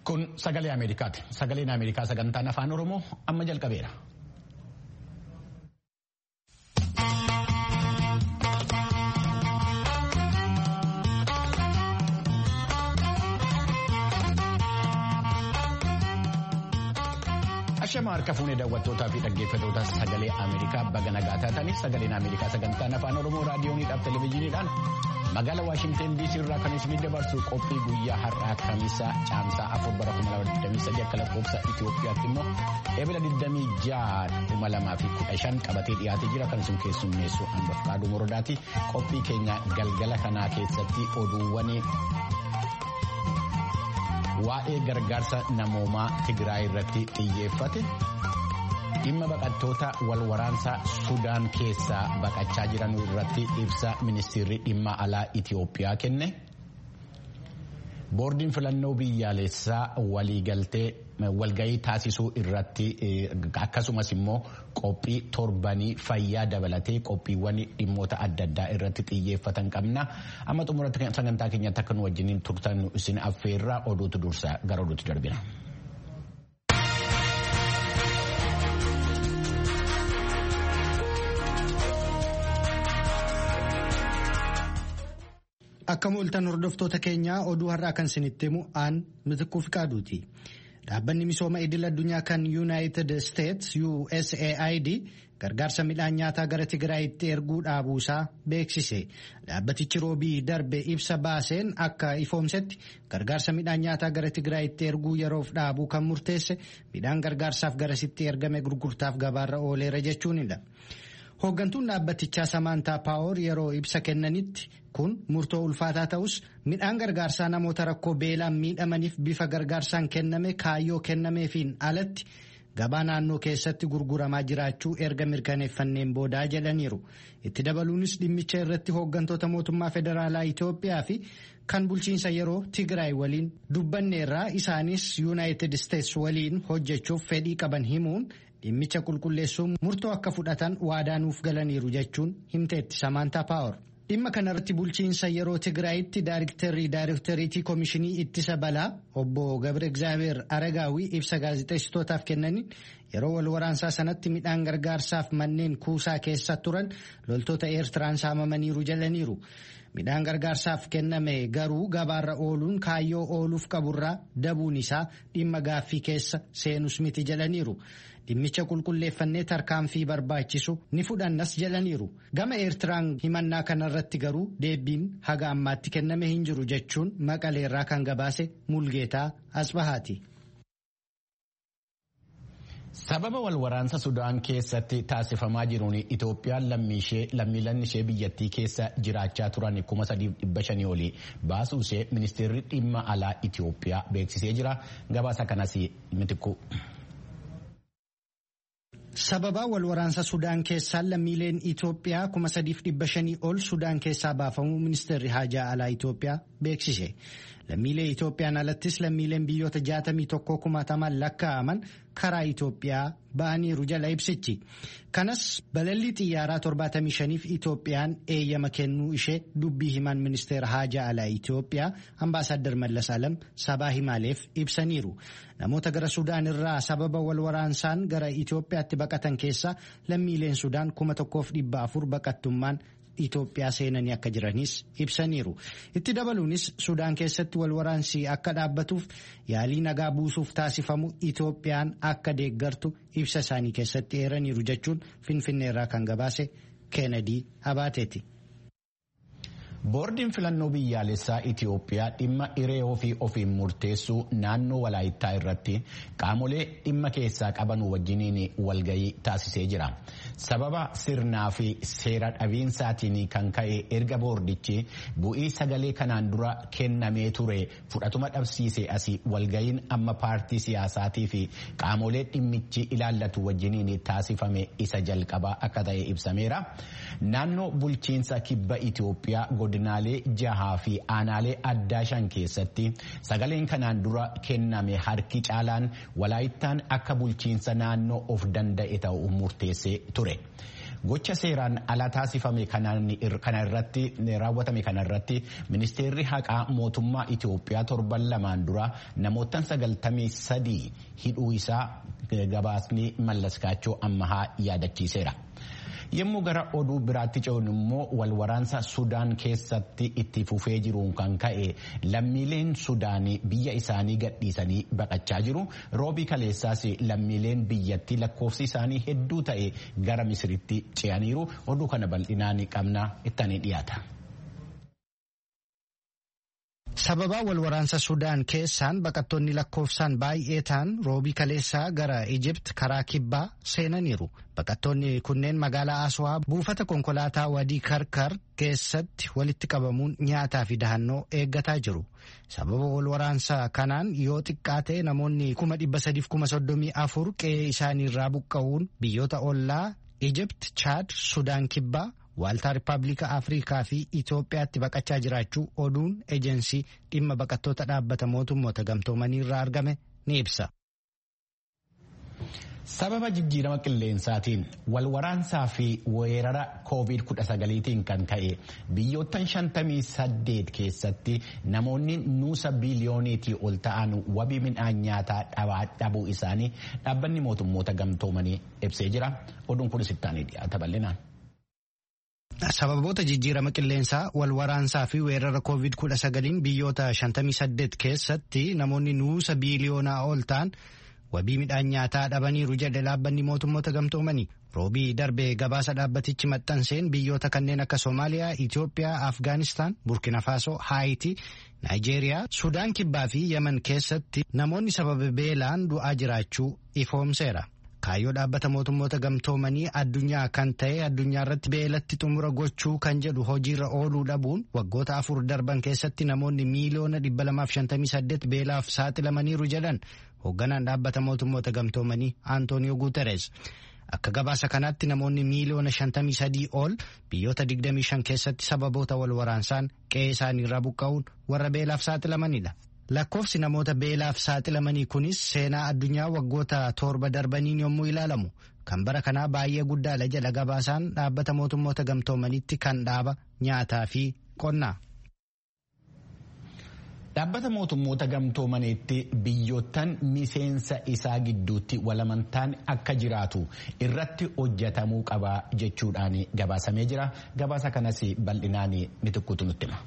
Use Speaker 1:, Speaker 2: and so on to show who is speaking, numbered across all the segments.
Speaker 1: Kun sagalee Ameerikaati. Sagaleen Ameerikaa sagantaan afaan Oromoo amma jalqabeera. Ashama harka fuunee daawwattootaa fi dhaggeeffattoota sagalee Ameerikaa baga nagaa taataniif sagaleen Ameerikaa sagantaan afaan Oromoo raadiyooniidhaaf televezyiiniidhaan magaalaa Waashinteen DC irraa kan isin dabarsu qophii guyyaa har'aa kamisaa caamsaa afur bara 2023 akka lakkoofsa Itoophiyaatti immoo eebila 26 2015 qabatee dhiyaatee jira kan isin keessummeessu hanbaf qaaduu morodaati qophii keenya galgala kanaa keessatti oduuwwan waa'ee gargaarsa namoomaa Tigraay irratti xiyyeeffate dhimma baqattoota wal waraansaa Sudaan keessaa baqachaa jiran irratti ibsa ministeerri dhimma alaa Itiyoophiyaa kenne. Boordiin filannoo biyyaalessaa waliigaltee walgahii taasisuu irratti akkasumas immoo qophii torbanii fayyaa dabalatee qophiiwwan dhimmoota adda addaa irratti xiyyeeffatan qabna. Amma xumuratti sagantaa keenyatti akka nu wajjiniin turtan isin affeerraa oduutu dursa gara oduutti darbina.
Speaker 2: Akka mul'atan hordoftoota keenyaa oduu har'aa kan isinitti himu aan mitikkuu fi qaaduuti. Dhaabbanni misooma idil addunyaa kan United States USAID gargaarsa midhaan nyaataa gara Tigraayitti erguu dhaabuusaa beeksise. Dhaabbatichi roobii darbe ibsa baaseen akka ifoomsetti gargaarsa midhaan nyaataa gara Tigraayitti erguu yeroof dhaabuu kan murteesse midhaan gargaarsaaf garasitti ergame gurgurtaaf gabaarra ooleera jechuunidha. Hooggantuun dhaabbatichaa Samaantaa Paawoor yeroo ibsa kennanitti kun murtoo ulfaataa ta'us midhaan gargaarsaa namoota rakkoo beelaan miidhamaniif bifa gargaarsaan kenname kaayyoo kennameefiin alatti gabaa naannoo keessatti gurguramaa jiraachuu erga mirkaneeffanneen boodaa jedhaniiru. Itti dabaluunis dhimmicha irratti hooggantoota mootummaa federaalaa Itoophiyaa fi kan bulchiinsa yeroo Tigraay waliin dubbanneerraa isaanis Yuunaayitid Isteets waliin hojjechuuf fedhii qaban himuun. dhimmicha qulqulleessuun murtoo akka fudhatan waadaa nuuf galaniiru jechuun himteetti Samaantaa Paawar. Dhimma kanarratti bulchiinsa yeroo Tigraayitti daayiriktarrii daayirikteriitii koomishinii ittisa balaa obbo Gabre Egzaabeer Aragaawii ibsa gaazexeessitootaaf kennaniin yeroo wal waraansaa sanatti midhaan gargaarsaaf manneen kuusaa keessa turan loltoota Eertiraan saamamaniiru jedhaniiru. Midhaan gargaarsaaf kenname garuu gabaarra ooluun kaayyoo ooluuf qaburraa dabuun isaa dhimma gaaffii keessa seenus miti jedhaniiru. Dhimmicha qulqulleeffannee tarkaanfii barbaachisu ni fudhannas jedhaniiru. Gama Eertiraan himannaa kanarratti garuu deebiin haga ammaatti kenname hin jiru jechuun maqaleerraa kan gabaase Mulgeetaa Asbahaati.
Speaker 1: Sababa wal waraansa Sudaan keessatti taasifamaa jiruun Itoophiyaan lammiileen ishee biyyattii keessa jiraachaa turan kuma sadiif dhibba shanii olii baasuu ishee ministeerri dhimma alaa Itoophiyaa beeksisee jira. Gabaasa kanas mitikku.
Speaker 2: Sababa wal waraansa Sudaan keessaa lammiileen Itoophiyaa kuma sadiif dhibba shanii ol Sudaan keessaa baafamuu ministeerri haajaa alaa Itoophiyaa beeksise. Lammiilee Itoophiyaan alattis lammiileen biyyoota jaatamii tokko kumaataman lakkaa'aman karaa Itoophiyaa ba'aniiru jala ibsichi. Kanas balallii xiyyaaraa torbaatamii shaniif Itoophiyaan eeyyama kennuu ishee dubbii himaan ministeera haajaa alaa Itoophiyaa ambaasaaddar Mallas Alam sabaa himaaleef ibsaniiru. Namoota gara Sudaan irraa sababa wal waraansaan gara Itoophiyaatti baqatan keessaa lammiileen Sudaan kuma tokkoof dhibba afur baqattummaan Itoophiyaa seenanii akka jiranis ibsaniiru. Itti dabaluunis Sudaan keessatti wal waraansii akka dhaabbatuuf yaalii nagaa buusuuf taasifamu Itoophiyaan akka deeggartu ibsa isaanii keessatti eeraniiru jechuun Finfinneerraa kan gabaase Keenedii Abaateeti.
Speaker 1: Boordiin filannoo biyyaalessaa Itiyoophiyaa dhimma hiree ofii ofiin murteessuu naannoo walaayittaa irratti qaamolee dhimma keessaa qaban wajjiniin walgahii taasisee jira. Sababa sirnaa fi seera dhabiinsaatiin kan ka'e erga boordichi bu'ii sagalee kanaan dura kennamee ture fudhatuma dhabsiise asii walgahiin amma paartii siyaasaatii fi qaamolee dhimmichi ilaallatu wajjiniin taasifame isa jalqabaa akka ta'e ibsameera. Naannoo bulchiinsa kibba Itiyoophiyaa godinaalee jahaa fi aanaalee addaa shan keessatti sagaleen kanaan dura kenname harki caalaan walaayittaan akka bulchiinsa naannoo of danda'e ta'u murteessee ture. gocha seeraan ala taasifame kana irratti raawwatame kana irratti ministeerri haqaa mootummaa Itoophiyaa torban lamaan dura namoota sagaltamii sadii hidhuu isaa gabaasni mallaskaachoo ammahaa yaadachiiseera. yommuu gara oduu biraatti ce'uun immoo walwaraansa sudaan keessatti itti fufee jiruun kan ka'e lammiileen sudaanii biyya isaanii gadhiisanii baqachaa jiru roobii kaleessaas lammiileen biyyattii lakkoofsi isaanii hedduu ta'e gara misiritti ce'aniiru oduu kana bal'inaan qabna ittanii dhiyaata.
Speaker 2: sababa walwaraansa sudaan keessaan baqattoonni lakkoofsaan baay'ee ta'an roobii kaleessaa gara ijipt karaa kibbaa seenaniiru baqattoonni kunneen magaalaa aswaa buufata konkolaataa wadii karkar keessatti walitti qabamuun nyaataa fi dahannoo eeggataa jiru sababa walwaraansa kanaan yoo xiqqaate namoonni kuma dhibba sadiif kuma soddomii afur qe'ee isaaniirraa buqqa'uun biyyoota ollaa ijipt chaad sudaan kibbaa waaltaa rippaabilika afrikaa fi itoophiyaatti baqachaa jiraachuu oduun ejensii dhimma baqattoota dhaabbata mootummoota gamtoomanii irraa argame ni ibsa.
Speaker 1: sababa jijjiirama qilleensaatiin walwaraansaa fi weerara covid-19tiin kan ka'e biyyoottan 58 keessatti namoonni nuusa biiliyooniitii ol ta'an wabii midhaan nyaataa dhabuu isaanii dhaabbanni mootummoota gamtoomanii ibsee jira oduun kunis ittaanii dhiyaata bal'inaan.
Speaker 2: Sababoota jijjiirama qilleensaa walwaraansaa fi weerara COVID-19 biyyoota 58 keessatti namoonni nuusa biiliyoonaa ol ta'an wabii midhaan nyaataa dhabaniiru jedhe dhaabbanni mootummoota gamtoomanii. Roobii darbee gabaasa dhaabbatichi maxxanseen biyyoota kanneen akka Soomaaliyaa, Itoophiyaa, Afgaanistaan, Burkina Faasoo, Haayitii, Naayijeeriyaa, Sudaan Kibbaa fi Yemen keessatti namoonni sababa beelaan du'aa jiraachuu ifoomseera. Kaayyoo dhaabbata mootummoota gamtoomanii addunyaa kan ta'e addunyaa irratti beelatti xumura gochuu kan jedhu hojiirra ooluu dhabuun waggoota afur darban keessatti namoonni miiliyoona 258 beelaaf saaxilamaniiru jedhan hoogganaan dhaabbata mootummoota gamtoomanii Antooniyoo Guuteres. Akka gabaasa kanaatti namoonni miiliyoona 53 ol biyyoota 25 keessatti sababoota wal waraansaan qe'ee isaaniirraa buqqa'uun warra beelaaf saaxilamanidha. Lakkoofsi namoota beelaaf saaxilamanii kunis seenaa addunyaa waggoota torba darbaniin yommuu ilaalamu kan bara kanaa baay'ee guddaadha jedha gabaasaan dhaabbata mootummoota gamtoomanitti kan dhaaba nyaataa fi qonnaa.
Speaker 1: Dhaabbata mootummoota gamtoomaniitti biyyoottan miseensa isaa gidduutti walamantaan akka jiraatu irratti hojjetamuu qaba jechuudhaan gabaasamee jira. Gabaasa kanas bal'inaan mitikkuutu nutti hima.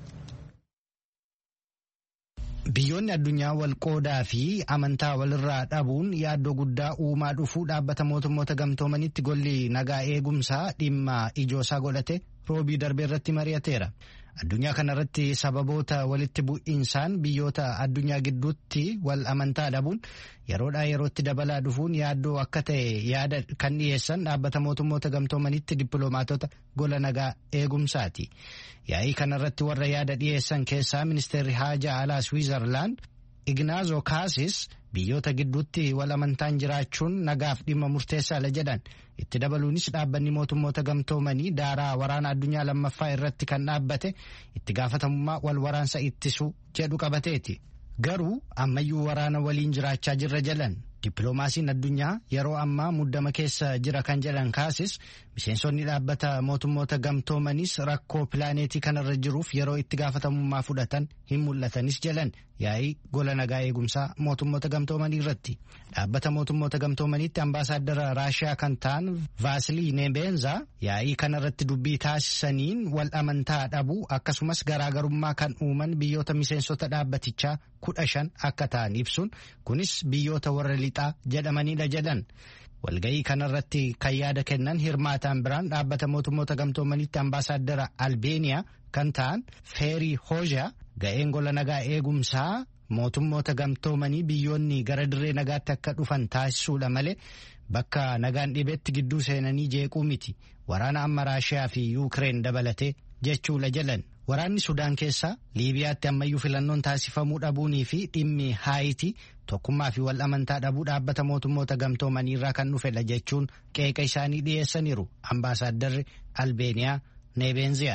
Speaker 2: Biyyoonni addunyaa wal qoodaa fi amantaa walirraa dhabuun yaaddoo guddaa uumaa dhufuu dhaabbata mootummoota gamtoomanitti golli nagaa eegumsaa dhimma ijoosaa godhate roobii darbee irratti mari'ateera. Addunyaa kanarratti sababoota walitti bu'insaan biyyoota addunyaa gidduutti wal amantaa dhabuun yeroodhaa yerootti dabalaa dhufuun yaaddoo akka ta'e yaada kan dhiyeessan dhaabbata mootummoota gamtoomanitti dippiloomaatota gola nagaa eegumsaati. Yaa'ii kanarratti warra yaada dhiyeessan keessaa ministeerri haajaa alaa Swiizerlaand Ignaazo Kaasis biyyoota gidduutti wal amantaan jiraachuun nagaaf dhimma murteessaadha jedhan itti dabaluunis dhaabbanni mootummoota gamtoomanii daaraa waraana addunyaa lammaffaa irratti kan dhaabbate itti gaafatamummaa wal waraansa ittisuu jedhu qabateeti. Garuu ammayyuu waraana waliin jiraachaa jirra jedhan dippiloomaasiin addunyaa yeroo ammaa muddama keessa jira kan jedhan kaasis miseensonni dhaabbata mootummoota gamtoomanis rakkoo pilaaneetii kanarra jiruuf yeroo itti gaafatamummaa fudhatan hin mul'atanis jedhan yaa'ii gola nagaa eegumsaa mootummoota gamtoomanii irratti dhaabbata mootummoota gamtoomaniitti ambaasaaddara raashiyaa kan ta'an vaasilii neebeenza yaa'ii kanarratti dubbii taasisaniin wal amantaa dhabuu akkasumas garaagarummaa kan uuman biyyoota miseensota dhaabbatichaa kudha shan akka ta'an ibsuun kunis biyyoota warra lixaa jedhamanidha jedhan. walga'ii kanarratti kan yaada kennan hirmaataan biraan dhaabbata mootummoota gamtoomanitti ambaasaaddara albeeniyaa kan ta'an feerii hoozaa ga'een gola nagaa eegumsaa mootummoota gamtoomanii biyyoonni gara dirree nagaatti akka dhufan taasisuudha malee bakka nagaan dhibetti gidduu seenanii jeequu miti waraana amma raashiyaa fi yuukireen dabalatee jechuudha jedhan. Waraanni Sudaan keessaa Liibiyaatti ammayyuu filannoon taasifamuu dhabuunii fi dhimmi Haayitii tokkummaa fi wal amantaa dhabuu dhaabbata mootummoota gamtoomanii irraa kan dhufedha jechuun qeeqa isaanii dhiyeessaniiru. Ambaasaaddarri Albeeniyaa Neebenziyaan.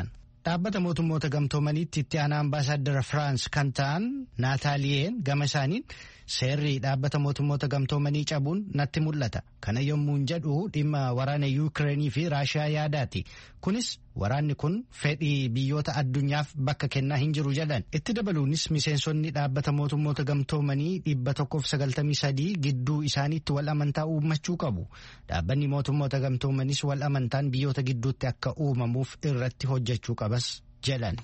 Speaker 2: Dhaabbata mootummoota gamtoomaniitti itti aanaa ambaasaaddara Firaans kan ta'an Naataaliyeen gama isaaniin seerri dhaabbata mootummoota gamtoomanii cabuun natti mul'ata. Kana yommuun jedhu dhimma waraana Yuukireenii fi Raashiyaa yaadaati. Kunis waraanni kun fedhii biyyoota addunyaaf bakka kennaa hin jiru jedhan. Itti dabaluunis miseensonni dhaabbata mootummoota gamtoomanii dhibba tokkoof sagaltamii sadii gidduu isaaniitti wal amantaa uumachuu qabu. Dhaabbanni mootummoota gamtoomanis wal amantaan biyyoota gidduutti akka uumamuuf irratti hojjechuu qabas jedhan.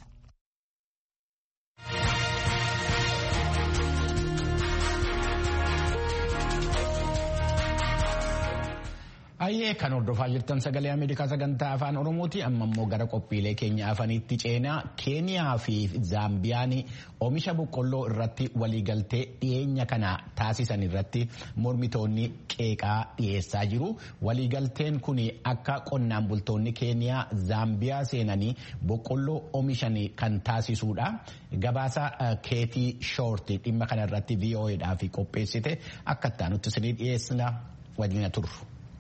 Speaker 1: Ayyee kan hordofaa jirtan sagalee Ameerikaa sagantaa afaan Oromooti amma immoo gara qophiilee keenya afaniitti ceenaa Keeniyaa fi Zaambiyaan oomisha boqqolloo irratti waliigaltee dhiyeenya kana taasisan irratti mormitoonni qeeqaa dhiyeessaa jiru. Waliigalteen kun akka qonnaan bultoonni Keeniyaa Zaambiyaa seenanii boqqolloo oomishan kan taasisuudha. Gabaasa keetii shoorti dhimma kana irratti VOAdhaaf qopheessite akka itti isinii dhiyeessina wajjina turru.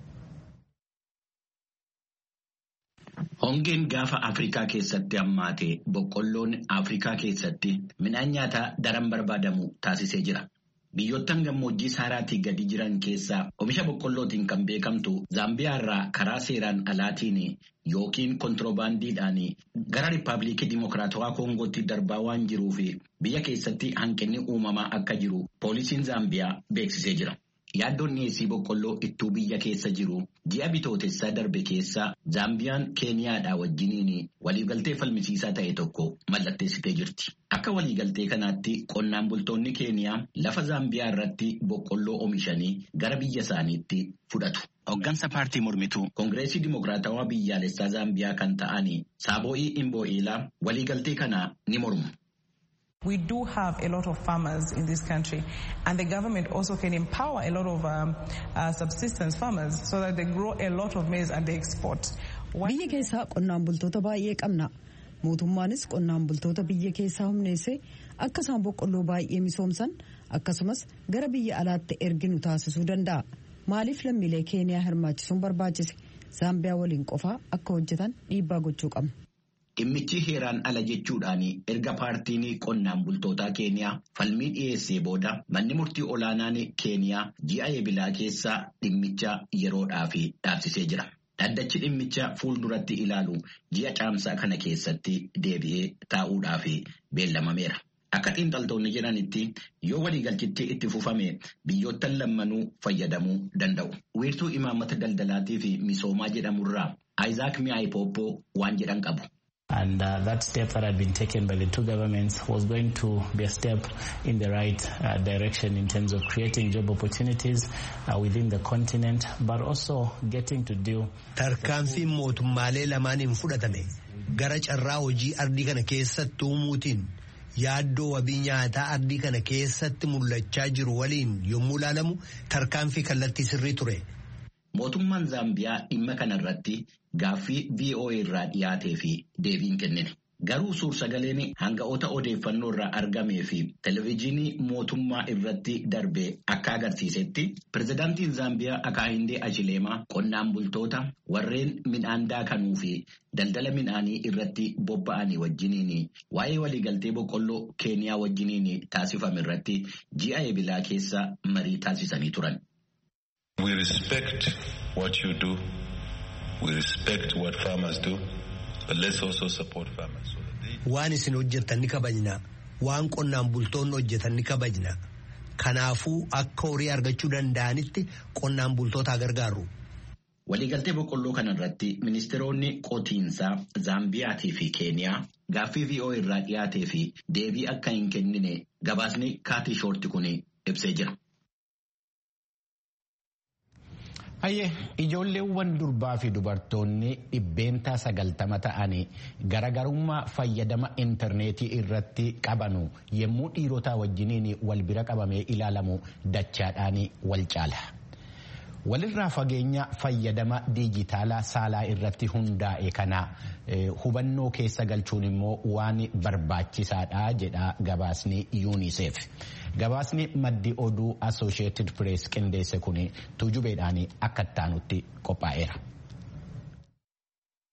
Speaker 3: Hongeen gaafa Afrikaa keessatti hammaate boqqolloon Afrikaa keessatti midhaan nyaataa daran barbaadamu taasisee jira. Biyyoottan gammoojjii saaraatii gadi jiran keessaa oomisha boqqollootiin kan beekamtu Zaambiyaa irraa karaa seeraan alaatiin yookiin kontiroobaandiidhaan gara Riippaabilikii Dimokiraatawaa Koongootti darbaa waan jiruuf biyya keessatti hanqinni uumamaa akka jiru poolisiin Zaambiyaa beeksisee jira. Yaaddoon dhiyeessii boqqolloo ittuu biyya keessa jiru ji'a bitootessaa darbe keessa Zaambiyaan Keeniyaadhaa wajjiniin waliigaltee falmisiisaa ta'e tokko mallatteessitee jirti. Akka waliigaltee kanaatti qonnaan bultoonni Keeniyaa lafa Zaambiyaa irratti boqqolloo oomishanii gara biyya isaaniitti fudhatu. Hoggansa paartii mormituu Koongireesii Dimokiraatawaa biyyaalessaa Zaambiyaa kan ta'an Saaboo'ii Imboo'eelaa waliigaltee kana ni mormu.
Speaker 4: We do have a lot of farmers in this country, and the government also can empower a lot of um, uh, subsistence farmers so that they grow a lot of maize and they export.
Speaker 5: Biyya keessaa qonnaan bultoota baay'ee qabna. Mootummaanis qonnaan bultoota biyya keessaa humneessee akka isaan boqqolloo baay'ee misoomsan akkasumas gara biyya alaatti erginu taasisuu danda'a. Maaliif lammiilee Keeniyaa hirmaachisuun barbaachise? Zaambiyaa waliin qofaa akka hojjetan dhiibbaa gochuu qabna.
Speaker 3: Dhimmichi heeraan ala jechuudhaan erga paartiin qonnaan bultootaa Keeniyaa falmii dhiyeessee booda manni murtii olaanaan Keeniyaa ji'a eebilaa keessa dhimmicha yeroodhaaf dhaabsisee jira. Dhaddachi dhimmicha fuulduratti ilaalu ji'a caamsaa kana keessatti deebi'ee taa'uudhaaf beellamameera. Akka xiinxaltoonni jedhanitti yoo waliigalchitti itti fufame biyyoottan lammanuu fayyadamuu danda'u. Wiirtuu imaammata daldalaatii fi misoomaa jedhamurraa Ayizaak Mi'aayipoopoo waan jedhan qabu.
Speaker 6: And uh, that step that had been taken by the two governments was going to be a step in the right uh, direction in terms of creating job opportunities uh, within the continent, but also getting to deal.
Speaker 7: Tarkaanfiin mootummaalee lamaaniin fudhatame gara carraa hojii ardii kana keessatti uumuutiin yaaddoo wabii nyaataa ardii kana keessatti mul'achaa jiru waliin yommuu ilaalamu tarkaanfii kallattii sirrii ture.
Speaker 3: Mootummaan Zaambiyaa dhimma kanarratti gaaffii VOA irraa dhiyaatee fi deebiin kennine. Garuu suur-sagaleen hanga'oota odeeffannoo irraa argamee fi televezyiinii mootummaa irratti darbee akka agarsiisetti pirezidaantiin Zaambiyaa Akaahindee Achileemaa qonnaan bultoota warreen midhaan daakanuu fi daldala midhaanii irratti bobba'anii wajjiniin waa'ee waliigaltee boqqolloo Keeniyaa wajjiniin taasifame irratti ji'a eebilaa keessa marii taasisanii turan.
Speaker 8: We respect what you do. We respect what farmers do. But let's also support farmers. So that they...
Speaker 7: Waan isin hojjettan ni kabajna. Waan qonnaan bultoonni hojjetan ni kabajna. Kanaafuu akka horii argachuu danda'anitti qonnaan bultoota gargaaru.
Speaker 3: Waliigaltee boqqolloo kanarratti ministeeronni qotiinsaa Zaambiyaatii fi Keeniyaa gaaffii VOA irraa dhiyaatee fi deebii akka hin kennine gabaasni kaatii shoorti kun ibsee jira.
Speaker 1: Hayyee ijoolleewwan durbaa fi dubartoonni dhibbeentaa sagaltama ta'anii garagarummaa fayyadama intarneetii irratti qabanu yommuu dhiirotaa wajjiniin wal bira qabamee ilaalamu dachaadhaan wal caala. Walirraa fageenya fayyadama diijitaalaa saalaa irratti hundaa'e kana hubannoo keessa galchuun immoo waan barbaachisaadha jedha gabaasni UNICEF. Gabaasni maddi oduu Associated Press qindeesse kun tujubeedhaan akka ittaanutti qophaa'eera.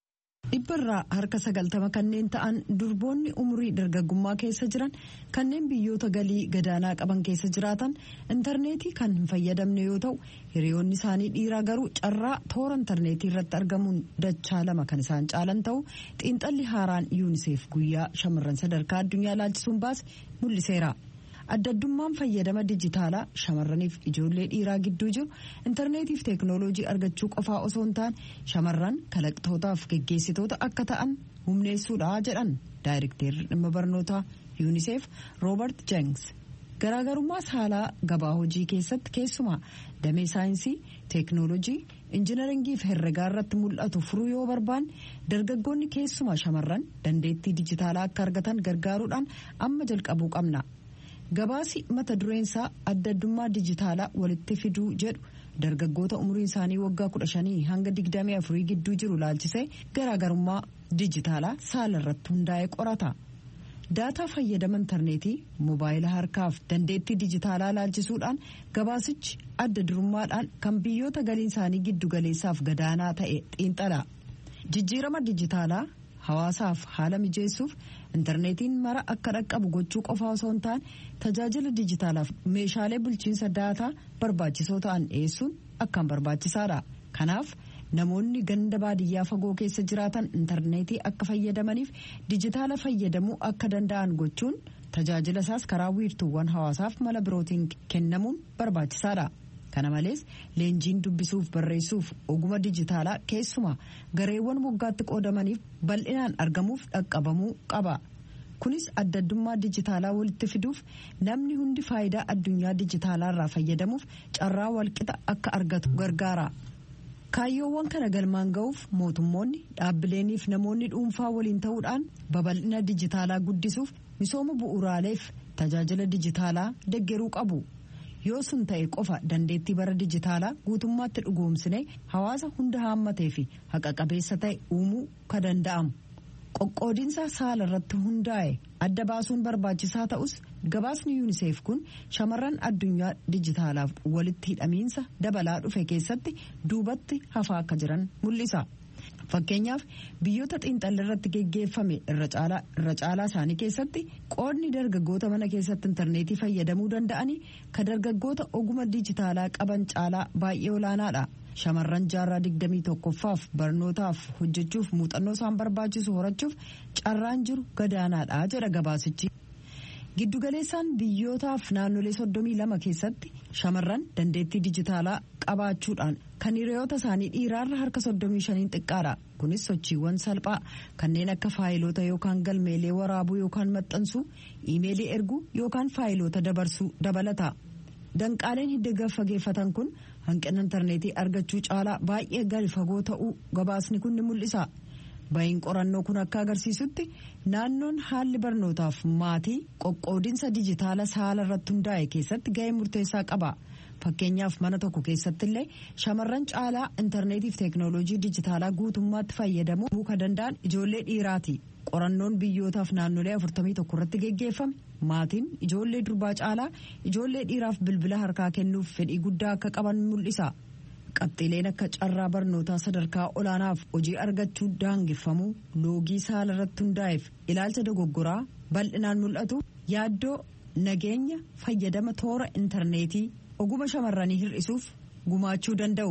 Speaker 5: dhibbarraa harka sagaltama kanneen ta'an durboonni umurii dargaggummaa keessa jiran kanneen biyyoota galii gadaanaa qaban keessa jiraatan intarneetii kan hin fayyadamne yoo ta'u hiriyoonni isaanii dhiiraa garuu carraa toora intarneetii irratti argamuun dachaa lama kan isaan caalan ta'u xiinxalli haaraan yuuniseef guyyaa shamarran sadarkaa addunyaa laalchisuun baase mul'iseera. addaddummaan fayyadama dijitaalaa shamarraniif ijoollee dhiiraa gidduu jiru intarneetiif teeknooloojii argachuu qofaa osoo hin taane shamarran kalaqtootaaf geggeessitoota akka ta'an humneessuudha jedhan daayirekteerri dhimma barnootaa yuuniseef roobert jengs garaagarummaa saalaa gabaa hojii keessatti keessumaa damee saayinsii teeknooloojii injinaringii fi herregaa irratti mul'atu furuu yoo barbaanne dargaggoonni keessumaa shamarran dandeettii dijitaalaa akka argatan gargaaruudhaan amma jalqabuu qabna. gabaasi mata dureensaa addaddummaa dijitaalaa walitti fiduu jedhu dargaggoota umriin isaanii waggaa 15 hanga 24 gidduu jiru laalchisee garaagarummaa dijitaalaa saala irratti hundaa'ee qorata. daataa fayyadama intarneetii moobaayila harkaaf dandeettii dijitaalaa laalchisuudhaan gabaasichi adda durummaadhaan kan biyyoota galiin isaanii giddu galeessaaf gadaanaa ta'e xiinxala jijjiirama dijitaalaa hawaasaaf haala mijeessuuf intarneetiin mara akka dhaqqabu gochuu qofaa osoo hin taane tajaajila dijitaalaaf meeshaalee bulchiinsa daataa barbaachisoo ta'an dhiyeessuun akkaan barbaachisaadha kanaaf namoonni ganda baadiyyaa fagoo keessa jiraatan intarneetii akka fayyadamaniif dijitaala fayyadamuu akka danda'an gochuun tajaajila isaas karaa wiirtuuwwan hawaasaaf mala birootiin kennamuun barbaachisaadha. kana malees leenjiin dubbisuuf barreessuuf oguma dijitaalaa keessumaa gareewwan moggaatti qoodamaniif bal'inaan argamuuf dhaqqabamuu qaba kunis addaddummaa dijitaalaa walitti fiduuf namni hundi faayidaa addunyaa dijitaalaa irraa fayyadamuuf carraa walqixa akka argatu gargaara. kaayyoowwan kana galmaan ga'uuf mootummoonni dhaabbileeniif namoonni dhuunfaa waliin ta'uudhaan babal'ina dijitaalaa guddisuuf misooma bu'uuraaleef tajaajila dijitaalaa deggeruu qabu. yoo sun ta'e qofa dandeettii bara dijitaalaa guutummaatti dhugoomsine hawaasa hunda haammatee fi haqa qabeessa ta'e uumuu ka danda'amu qoqqoodinsa saala irratti hundaa'e adda baasuun barbaachisaa ta'us gabaasni yuuniseef kun shamarran addunyaa dijitaalaaf walitti hidhamiinsa dabalaa dhufe keessatti duubatti hafaa akka jiran mul'isa. fakkeenyaaf biyyoota xiinxalli irratti geggeeffame irra caalaa isaanii keessatti qoodni dargaggoota mana keessatti intarneetii fayyadamuu danda'anii ka dargaggoota oguma dijitaalaa qaban caalaa baay'ee olaanaadha shamarran jaarraa digdamii tokkoffaaf barnootaaf hojjechuuf muuxannoo isaan barbaachisu horachuuf carraan jiru gadaanaadha jedha gabaasichi. giddugaleessaan biyyootaaf naannolee soddomii lama keessatti shamarran dandeettii dijitaalaa qabaachuudhaan kan hiriyoota isaanii dhiiraarra harka soddomii shaniin xiqqaadha kunis sochiiwwan salphaa kanneen akka faayilota yookaan galmeelee waraabuu yookaan maxxansuu iimeelii erguu yookaan faayilota dabarsuu dabalata danqaaleen hidda fageeffatan kun hanqina intarneetii argachuu caalaa baay'ee gadi fagoo ta'uu gabaasni kun ni mul'isa. ba'iin qorannoo kun akka agarsiisutti naannoon haalli barnootaaf maatii qoqqoodinsa dijitaala saala irratti hundaa'e keessatti ga'ee murteessaa qaba fakkeenyaaf mana tokko keessatti illee shamarran caalaa intarneetiif teeknooloojii dijitaalaa guutummaatti fayyadamuu kan danda'an ijoollee dhiiraati qorannoon biyyootaaf naannolee 41 irratti geggeeffame maatiin ijoollee durbaa caalaa ijoollee dhiiraaf bilbila harkaa kennuuf fedhii guddaa akka qaban mul'isa. qabxiileen akka carraa barnootaa sadarkaa olaanaaf hojii argachuu daangeffamuu loogii saala irratti hundaa'eef ilaalcha dogoggoraa bal'inaan mul'atu yaaddoo nageenya fayyadama toora intarneetii oguma shamarranii hir'isuuf gumaachuu danda'u.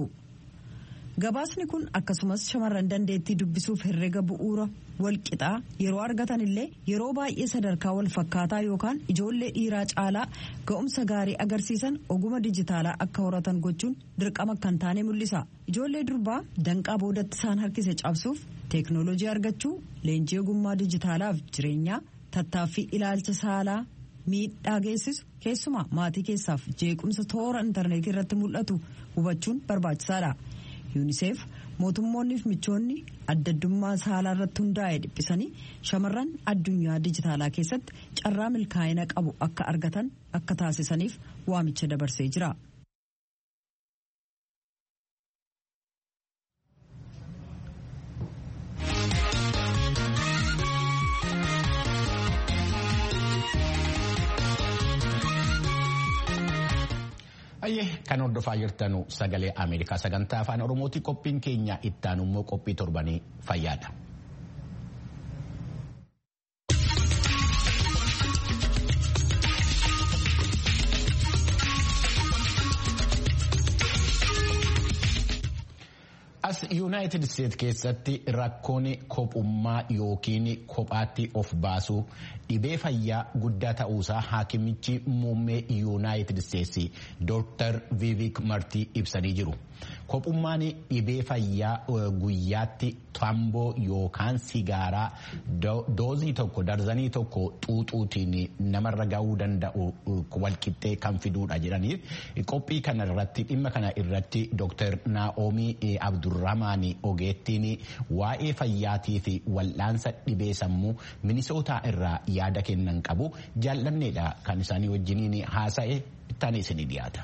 Speaker 5: gabaasni kun akkasumas shamarran dandeettii dubbisuuf herrega bu'uura walqixaa yeroo argatan illee yeroo baay'ee sadarkaa wal fakkaataa yookaan ijoollee dhiiraa caalaa ga'umsa gaarii agarsiisan oguma dijitaalaa akka horatan gochuun dirqama kan taane mul'isa ijoollee durbaa danqaa boodatti isaan harkise cabsuuf teeknooloojii argachuu leenjii ogummaa dijitaalaaf jireenyaa tattaaffii ilaalcha saalaa miidhaa geessisu keessumaa maatii keessaaf jeequmsa toora intarneetii irratti mul'atu hubachuun barbaachisaadha. yuuniseef mootummoonniif michoonni addaddummaa saalaa irratti hundaa'e dhiphisanii shamarran addunyaa dijitaalaa keessatti carraa milkaa'ina qabu akka argatan akka taasisaniif waamicha dabarsee jira.
Speaker 1: Ayyee kan hordofaa jirtanu sagalee Ameerikaa sagantaa afaan Oromooti qophiin keenya ittaan immoo qophii torbanii fayyaadha. As Yuunaayitid Isteet keessatti rakkoon kophummaa yookiin kophaatti of baasuu dhibee fayyaa guddaa ta'uusaa haakimichi muummee Yuunaayitid Isteetsi Dr. Vivik Martii ibsanii jiru. Kophummaan dhibee fayyaa guyyaatti tamboo yookaan sigaaraa doozii tokko darzanii tokko xuuxuutiin namarra ga'uu danda'u walqixxee kan fiduudha jedhanii qophii kana irratti dhimma kana irratti Dr. Naa'omii Abdurrahmaan Ogeettiin waa'ee fayyaatii fi wal'aansa dhibee sammuu minisootaa irraa yaada kennan qabu jaallanneedha kan isaanii wajjiniin haasa'e ittaanii isinii dhiyaata.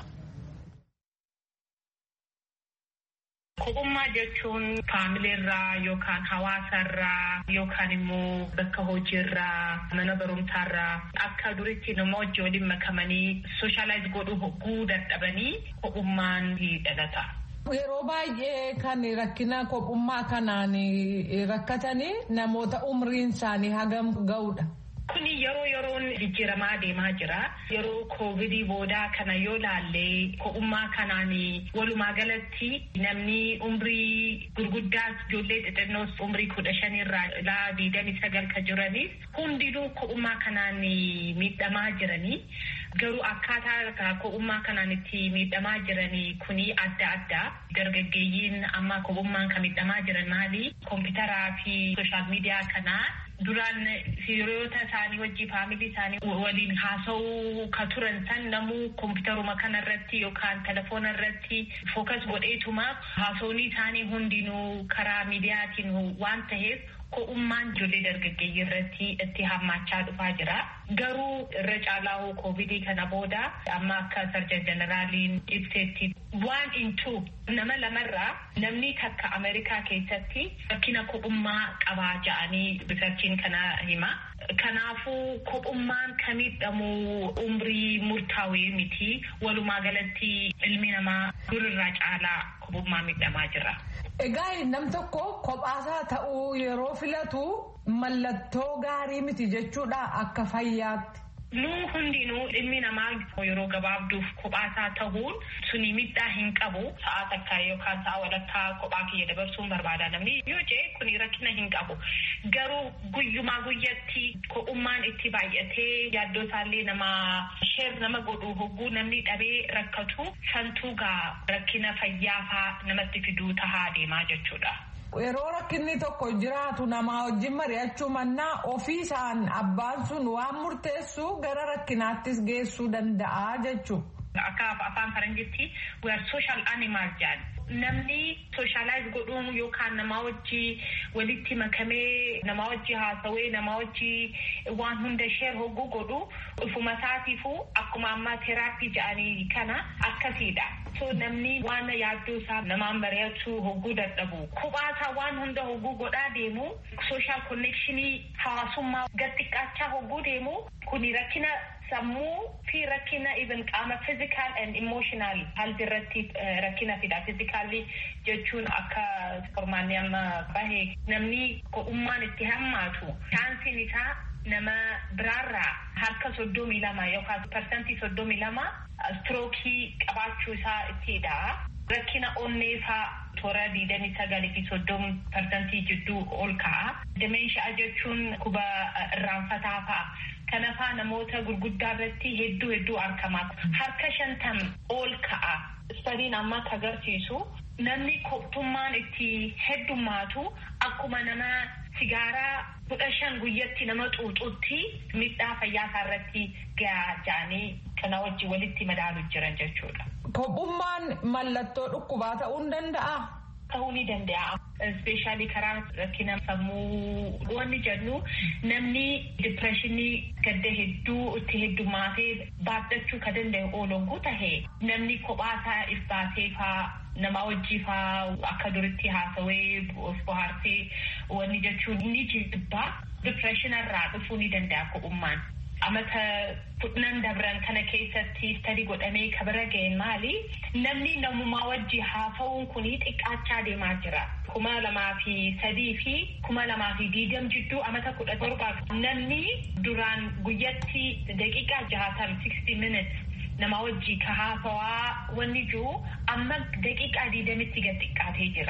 Speaker 9: Kophummaa jechuun faamiliirraa yookaan hawaasarraa yookaan immoo bakka hojiirraa mana barumsaarraa akka duritti nama wajji waliin makamanii sooshaalaayis godhuu hogguu dadhabanii kophummaan dhalata.
Speaker 10: Yeroo baay'ee kan rakkina kophummaa kanaan rakkatanii namoota umriin isaanii hagam ga'udha.
Speaker 9: Kuni yeroo yeroon jijjiiramaa deemaa jira. Yeroo koovidii boodaa kana yoo laallee kophummaa kanaan walumaa galatti namni umrii gurguddaas ijoollee xixinnoos umrii kudha shanirraa ilaa digdamii sagal kan jiraniif hundinuu kophummaa kanaan miidhamaa jiranii. Garuu akkaataa kophummaa kanaan itti miidhamaa jiranii kuni adda addaa. Dargaggeeyyiin amma kophummaan kan miidhamaa jiran maali? Kompiitaraa fi sooshaal miidiyaa kanaa duraan hiriyoota isaanii wajjin faamilii isaanii waliin haasa'uu ka turan san namuu kompiitaruma kanarratti yookaan telefoona irratti fookas godheetuma haasa'uun isaanii hundinuu karaa miidiyaatiin waan ta'eef kophummaan ijoollee dargaggeeyyii irratti itti hammaachaa dhufaa jira. Garuu irra caalaa hoo koovidii kana booda amma akka sarjan jeneraaliin ibsetti waan intu nama lamarraa namni takka Ameerikaa keessatti rakkina kophummaa qabaa ja'anii riisarchiin kana hima. Kanaafuu kophummaan kan miidhamu umrii murtaawee miti. Walumaa galatti ilmi namaa durirraa caalaa kophummaa miidhamaa jira.
Speaker 10: Egaa nam tokko kophaasaa ta'uu yeroo filatu mallattoo gaarii miti jechuudha akka fayyaatti.
Speaker 9: Nu hundinuu ilmi namaa yeroo gabaabduuf kophaasaa ta'uun suni miidhaa hin qabu. Sa'a takka yookaan sa'a walakkaa kophaa kiyya dabarsuun barbaada namni yoo jee kuni rakkina hin qabu. Garuu guyyumaa guyyatti kophummaan itti baay'atee yaaddoo isaallee nama sheer nama godhu hogguu namni dhabee rakkatu santuu gaa rakkina fayyaafaa namatti fiduu tahaa deemaa jechuudha.
Speaker 10: Yeroo rakkinni tokko jiraatu namaa wajjin mari'achuu mannaa ofii isaan abbaan sun waan murteessu gara rakkinaattis geessuu danda'a jechuudha.
Speaker 9: Akka afaan faranjitti we are social animals jedhan. Namni sooshaalaayis godhuun yookaan namaa wajji walitti makamee namaa wajji haasawee namaa wajji waan hunda sheer hogguu godhu ufuma isaatiifuu akkuma ammaa teeraappii jedhanii kana akkasiidha. So namni waan yaaddoo isaa namaan mari'achuu hogguu dadhabu. Kophaasaa waan hunda hogguu godhaa deemu sooshaal konnekshinii hawaasummaa gad xiqqaachaa hogguu deemu kuni rakkina sammuu fi rakkina even qaama physical and emotional halti irratti rakkina fida physically jechuun akka qormaanni amma bahe namni kophummaan itti hammaatu chaansiin isaa nama biraarraa harka soddomii lama yookaan parsantii soddomii lama strookii qabaachuu isaa ittidha. Rakkina onneefaa toora digdamii sagalii fi soddom parsantii jidduu ol ka'a. Dimenshiyaa jechuun kuba irraanfataa fa'a. Kanafaa namoota gurguddaa irratti hedduu hedduu argama. Harka shantam ol ka'a. Istadiin amma akka agarsiisu namni kophummaan itti heddummaatu akkuma nama sigaaraa kudha shan guyyatti nama xuuxutti miidhaa fayyaasaa irratti gahaa ja'anii kana wajjin walitti madaalu jiran jechuudha.
Speaker 10: Kophummaan mallattoo dhukkubaa ta'uu ni danda'aa?
Speaker 9: Ta'uu ni danda'a. Ispeeshaalii karaa rakkina sammuu wanni jennu namni dipireeshinii gadda hedduu itti heddummaatee baadhachuu ka danda'e oolonguu tahe namni kophaasaa if baasee faa nama wajjii faa akka duritti haasawee of bohaarsee wanni jechuun ni jibbaa dipireeshinarraa dhufuu ni danda'a kophummaan. amata kudhan dabran kana keessatti istadi godhamee kabira ga'een maali namni namumaa wajji haasa'uun kun xiqqaachaa deemaa jira kuma lamaa fi sadii fi kuma lamaa fi diigam jidduu amata kudha torbaa namni duraan guyyatti daqiiqaa jahaatam 60 minutes nama wajji ka haasawaa wanni jiru amma daqiiqaa diidamitti gad xiqqaatee jira.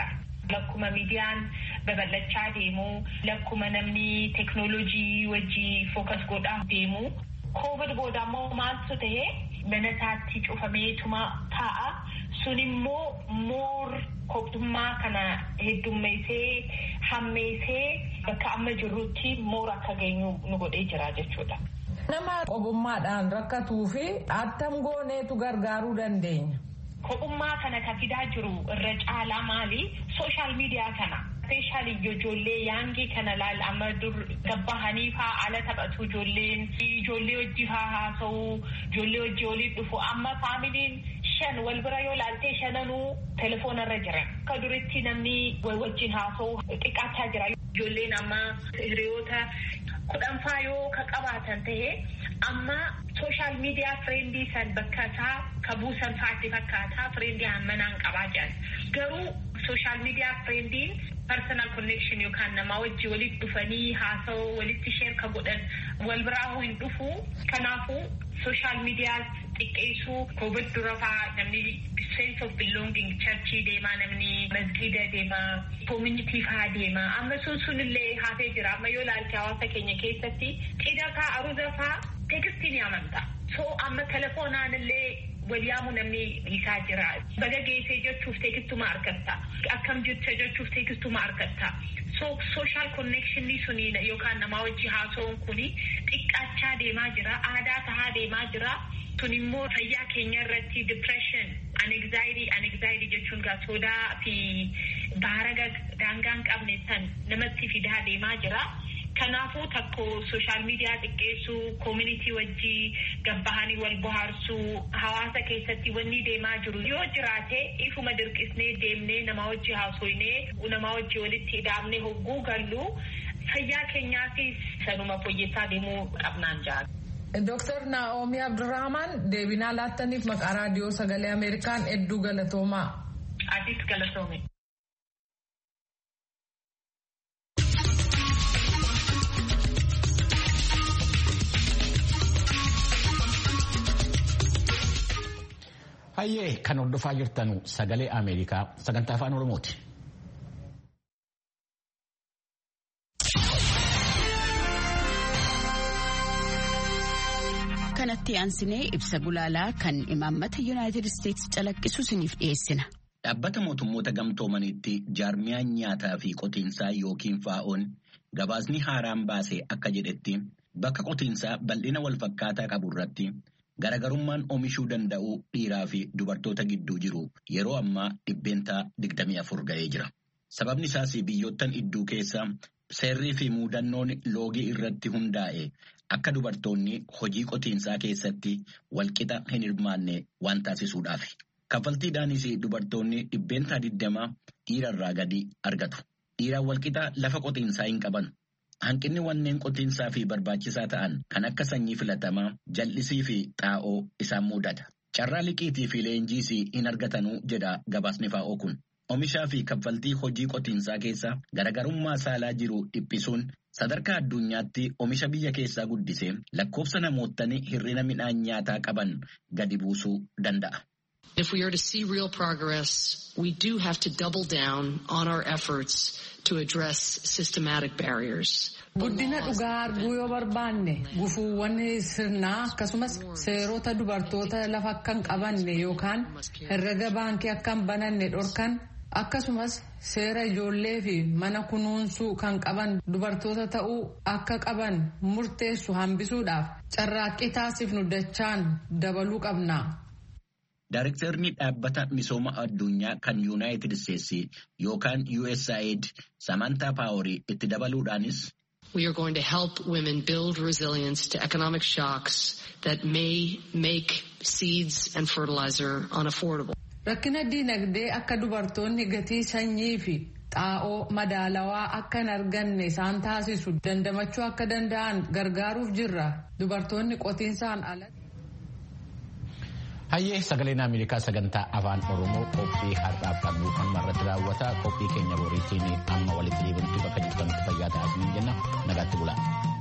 Speaker 9: Lakkuma miidiyaan babal'achaa deemu, lakkuma namni teknoolojii wajjii fookas godhaa deemu. Koovid booda immoo maaltu ta'e mana isaatti cufameetuma taa'a. Sun immoo moor kophummaa kana heddummeessee hammeessee bakka amma jirrutti moor akka geenyu nu godhee jira jechuudha.
Speaker 10: Nama qobummaadhaan rakkatuu fi attam gooneetu gargaaruu dandeenya.
Speaker 9: Kophummaa kana kan fidaa jiru irra caalaa maali? Sooshaal miidiyaa kana. Speeshaalii ijoollee yaangii kana laal amma dur gabbahanii faa ala taphatu ijoolleen ijoollee wajji faa haasa'u ijoollee wajji waliin dhufu amma faamiliin shan wal bira yoo laaltee shananuu telefoona irra jiran. Akka duritti namni wajjin haasa'u xiqqaachaa jira. Ijoolleen amma hiriyoota kudhanfaa yoo ka qabaatan ta'e amma sooshaal miidiyaa fireendii san bakka isaa ka buusan faatti fakkaataa fireendii hammanaan qabaa jiran. Garuu sooshaal miidiyaa fireendiin personal connection yookaan namaa wajji walitti dhufanii haasa'oo walitti sheer ka godhan wal biraa hin dhufu. Kanaafuu sooshaal miidiyaa xiqqeessuu covid dura fa'aa namni sense of belonging churchii deemaa namni masgiida deemaa community fa'aa deemaa amma sun sunillee hafee jira amma yoo ilaalte hawaasa keenya keessatti cidha fa'aa aruuza fa'aa teekstiin amanta so amma telefoonaan illee waliyaamu namni dhiisaa jira baga geessee jechuuf teekistuma argatta akkam jirta jechuuf teekistuma argatta so sooshaal konnekshinii suni yookaan namaa wajji haasa'uun kuni xiqqaachaa deemaa jira aadaa tahaa deemaa jira sun immoo fayyaa keenya irratti depression anxiety anxiety jechuun gaa sodaa fi baaraga daangaa hin qabne san namatti fidaa deemaa jira. Kanaafuu takko sooshaal miidiyaa xiqqeessuu, koomunitii wajjii gabbahanii wal bohaarsuu, hawaasa keessatti wanni deemaa jiru yoo jiraate ifuma dirqisnee deemnee nama wajji haasoynee nama wajji walitti hidhaamnee hogguu gallu fayyaa keenyaafis sanuma fooyyessaa deemuu qabnaan jira.
Speaker 10: Dooktar Naa'omii Abdurrahman deebinaa laattaniif maqaa raadiyoo sagalee Ameerikaan hedduu galatoomaa.
Speaker 9: Atis galatoome.
Speaker 1: Hayyee kan hordofaa jirtanu sagalee Ameerikaa sagantaa afaan Oromooti.
Speaker 11: kanatti aansinee ibsa gulaalaa kan imaammata yuunaayitid isteetsi calaqqisu isiniif dhiyeessina.
Speaker 3: Dhaabbata mootummoota gamtoomaniitti jaarmiyaan nyaataa fi qotiinsaa yookiin faa'oon gabaasni haaraan baase akka jedhetti bakka qotiinsaa bal'ina walfakkaataa qabu irratti garaagarummaan oomishuu danda'u dhiiraa fi dubartoota gidduu jiru yeroo ammaa dhibbeentaa 24 ga'ee jira. Sababni isaas biyyoottan idduu keessa seerrii fi muudannoon loogii irratti hundaa'e akka dubartoonni hojii qotiinsaa keessatti walqixa hin hirmaanne waan taasisuudhaaf. Kaffaltiidhaanis dubartoonni dhibbeentaa 20 dhiirarraa gadi argatu. Dhiiraan walqixa lafa qotiinsaa hin qaban. Hanqinni wanneen qotiinsaa fi barbaachisaa ta'an kan akka sanyii filatamaa, jal'isii fi xaa'oo isaan mudata. Carraa liqiitii fi leenjiis hin argatanuu jedha gabaasni faa'oo kun. Oomishaa fi kaffaltii hojii qotiinsaa keessa garaagarummaa saalaa jiru dhiphisuun sadarkaa addunyaatti oomisha biyya keessaa guddisee lakkoofsa namootni hir'ina midhaan nyaataa qaban gadi buusuu danda'a.
Speaker 12: If we are to see real progress, we do have to double down on our efforts to address systematic barriers.
Speaker 10: Guddina dhugaa arguu yoo barbaanne gufuuwwan sirnaa akkasumas seerota dubartoota lafa akka hin qabanne yookaan herrega baankii akka hin bananne dhorkan akkasumas seera ijoollee fi mana kunuunsuu kan qaban dubartoota ta'uu akka qaban murteessu hambisuudhaaf carraaqqii taasifnu dachaan dabaluu qabna.
Speaker 3: Daarektarri dhaabbata misooma addunyaa kan Yuunaayitid Isteetsi yookaan USAID Samantaa Paaworii itti dabaluudhaanis.
Speaker 12: We are going to help women build resilience to economic shocks that may make seeds and fertilizer unaffordable.
Speaker 10: Rakkina diinagdee akka dubartoonni gatii sanyii fi xaa'oo madaalawaa akka hin arganne isaan taasisu dandamachuu akka danda'an gargaaruuf jirra. Dubartoonni qotiinsaan alatti.
Speaker 1: Hayyee sagaleen Ameerikaa sagantaa afaan Oromoo qophii har'aaf qabnu kan irratti raawwata qophii keenya boriitiin amma walitti deebinutti bakka jirtanitti fayyaa ta'aa jenna nagaatti bulaa.